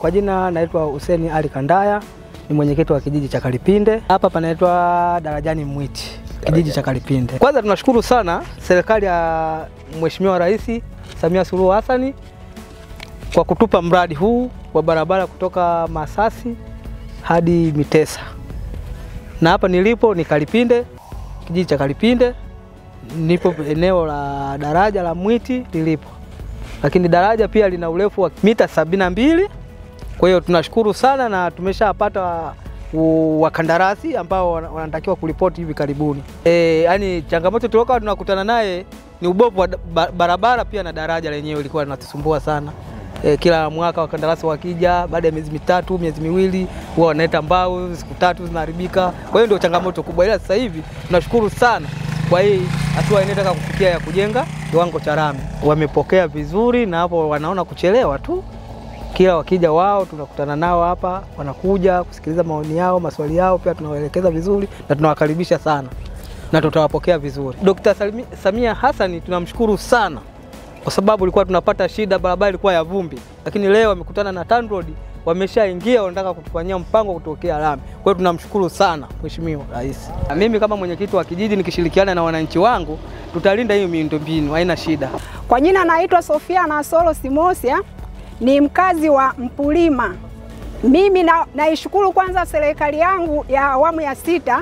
Kwa jina naitwa Hussein Ali Kandaya, ni mwenyekiti wa kijiji cha Kalipinde. Hapa panaitwa Darajani Mwiti, kijiji cha Kalipinde. Kwanza tunashukuru sana serikali ya Mheshimiwa Rais Samia Suluhu Hassan kwa kutupa mradi huu wa barabara kutoka Masasi hadi Mitesa, na hapa nilipo ni Kalipinde, kijiji cha Kalipinde. Nipo eneo la daraja la Mwiti lilipo, lakini daraja pia lina urefu wa mita sabini na mbili. Kwa hiyo tunashukuru sana na tumeshapata wakandarasi ambao wanatakiwa kuripoti hivi karibuni. E, yani changamoto tuliokuwa tunakutana naye ni ubovu wa barabara pia na daraja lenyewe lilikuwa linatusumbua sana. E, kila mwaka wakandarasi wakija, baada ya miezi mitatu miezi miwili huwa wanaleta mbao, siku tatu zinaharibika. Kwa hiyo ndio changamoto kubwa, ila sasa hivi tunashukuru sana kwa hii hatua inataka kufikia ya kujenga kiwango cha lami. Wamepokea vizuri na hapo wanaona kuchelewa tu kila wakija wao tunakutana nao hapa, wanakuja kusikiliza maoni yao, maswali yao, pia tunawaelekeza vizuri na tunawakaribisha sana na tutawapokea vizuri. Dkt. Samia Hassan tunamshukuru sana kwa sababu ilikuwa tunapata shida, barabara ilikuwa ya vumbi, lakini leo wamekutana na TANROADS wameshaingia, wanataka kutufanyia mpango kutokea lami. Kwa hiyo tunamshukuru sana Mheshimiwa Rais. Mimi kama mwenyekiti wa kijiji nikishirikiana na wananchi wangu tutalinda hiyo miundombinu, haina shida. Kwa jina naitwa Sofia Nasolo Simosia ni mkazi wa Mpulima. Mimi na, naishukuru kwanza serikali yangu ya awamu ya sita.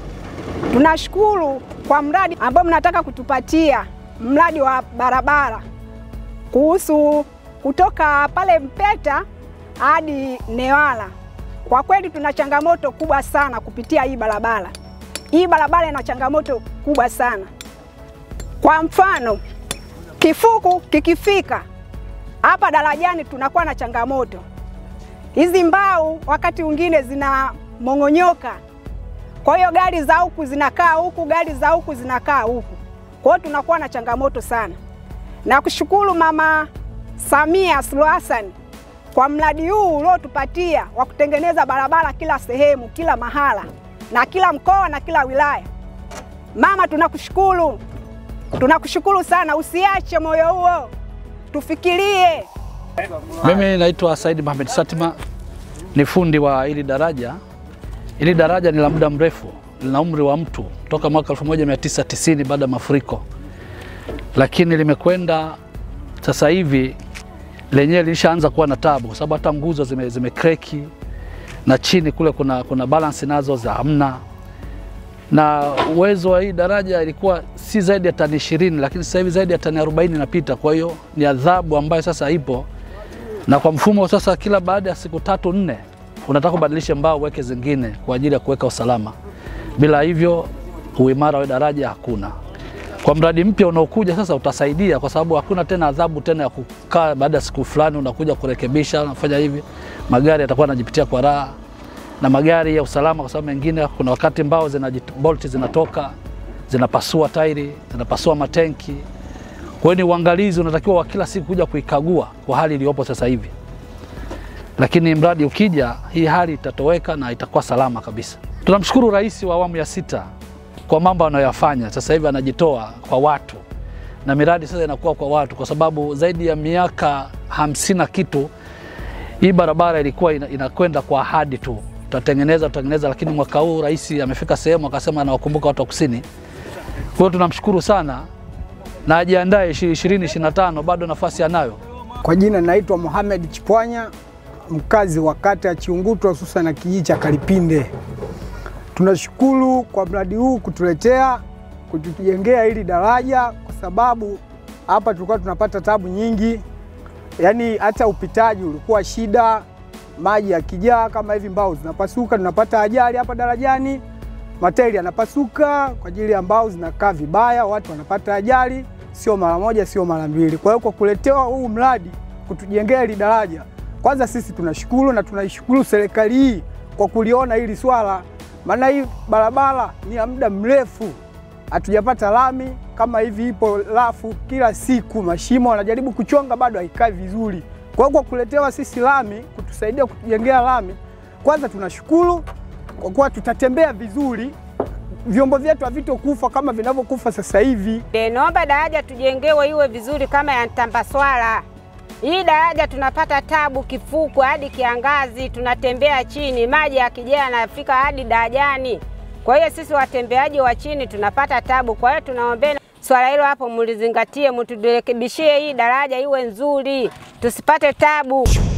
Tunashukuru kwa mradi ambao mnataka kutupatia, mradi wa barabara kuhusu kutoka pale Mpeta hadi Newala. Kwa kweli tuna changamoto kubwa sana kupitia hii barabara. Hii barabara ina changamoto kubwa sana. Kwa mfano, kifuku kikifika hapa darajani tunakuwa na changamoto hizi mbao, wakati mwingine zinamong'onyoka. Kwa hiyo gari za huku zinakaa huku, gari za huku zinakaa huku, kwa hiyo tunakuwa na changamoto sana. Na kushukuru Mama Samia Suluhu Hassan kwa mradi huu uliotupatia wa kutengeneza barabara kila sehemu, kila mahala na kila mkoa na kila wilaya. Mama, tunakushukuru, tunakushukuru sana, usiache moyo huo tufikirie. Mimi naitwa Said Mohamed Satima, ni fundi wa hili daraja. Hili daraja ni la muda mrefu, lina umri wa mtu toka mwaka 1990 baada ya mafuriko, lakini limekwenda sasa hivi lenyewe lilishaanza kuwa na tabu, kwa sababu hata nguzo zime, zime kreki na chini kule kuna, kuna balance nazo za hamna na uwezo wa hii daraja ilikuwa si zaidi ya tani ishirini, lakini sasa hivi zaidi ya tani arobaini inapita. Kwa hiyo ni adhabu ambayo sasa ipo, na kwa mfumo sasa, kila baada ya siku tatu nne unataka kubadilisha mbao uweke zingine kwa ajili ya kuweka usalama. Bila hivyo uimara wa daraja hakuna. Kwa mradi mpya unaokuja sasa utasaidia, kwa sababu hakuna tena adhabu tena ya kukaa baada ya siku fulani unakuja kurekebisha, unafanya hivi, magari yatakuwa yanajipitia kwa raha na magari ya usalama, kwa sababu mengine kuna wakati mbao zina bolti zinatoka zinapasua tairi zinapasua matenki. Kwa hiyo ni uangalizi unatakiwa wa kila siku kuja kuikagua kwa hali iliyopo sasa hivi, lakini mradi ukija, hii hali itatoweka na itakuwa salama kabisa. Tunamshukuru Rais wa awamu ya sita kwa mambo anayoyafanya sasa hivi, anajitoa kwa watu na miradi sasa inakuwa kwa watu, kwa sababu zaidi ya miaka hamsini na kitu hii barabara ilikuwa inakwenda kwa ahadi tu tutatengeneza tutatengeneza, lakini mwaka huu rais amefika sehemu akasema anawakumbuka watu wa kusini. Kwa hiyo tunamshukuru sana na ajiandae 2025 bado nafasi anayo. Kwa jina naitwa Mohamed Chipwanya, mkazi wa kata ya Chiunguto, hususan na kijiji cha Kalipinde. Tunashukuru kwa mradi huu kutuletea kutujengea hili daraja, kwa sababu hapa tulikuwa tunapata tabu nyingi, yaani hata upitaji ulikuwa shida maji yakijaa kama hivi, mbao zinapasuka, tunapata ajali hapa darajani, matairi yanapasuka kwa ajili ya mbao zinakaa vibaya, watu wanapata ajali, sio mara moja, sio mara mbili. Kwa hiyo kwa kuletewa huu mradi kutujengea hili daraja, kwanza sisi tunashukuru na tunaishukuru serikali hii kwa kuliona hili swala, maana hii barabara ni ya muda mrefu hatujapata lami kama hivi, ipo rafu kila siku, mashimo wanajaribu kuchonga, bado haikai vizuri. Kwa hiyo kwa kuletewa sisi lami, kutusaidia kutujengea lami, kwanza tunashukuru kwa kuwa tutatembea vizuri, vyombo vyetu havitokufa kama vinavyokufa sasa hivi. E, naomba daraja tujengewe iwe vizuri kama ya Ntambaswala. Hii daraja tunapata tabu kifuku hadi kiangazi, tunatembea chini, maji yakijaa yanafika hadi darajani. Kwa hiyo sisi watembeaji wa chini tunapata tabu. Kwa hiyo tunaombeni swala hilo hapo mlizingatie, mturekebishie hii daraja iwe nzuri, tusipate tabu.